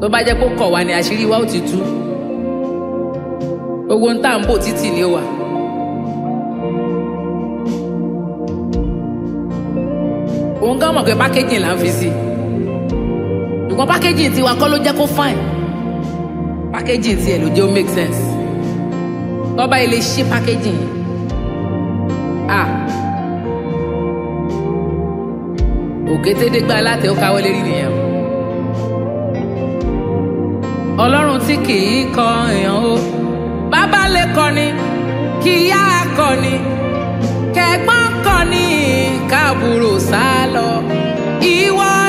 tó bá jẹ́ pé ó kọ̀ wá ní àṣírí wa ó ti tú gbogbo ń tà ń bò títì ni ó wà. òun gan mọ̀ pé pákéjì là ń fi sí i ṣùgbọ́n pákéjì tiwa kọ́ ló jẹ́ kó fine pákéjì tiẹ̀ ló jẹ́ ó make sense tọ́ba ilé ṣí pákéjì yẹn ah òkétédégbá aláàtẹ ó káwọ́ lérí nìyẹn o ọlọ́run tí kì í kọ èèyàn o bàbá lè kọni kí ìyá kọni kẹ̀gbọ́n kọni káàbùrò sá lọ ìwọ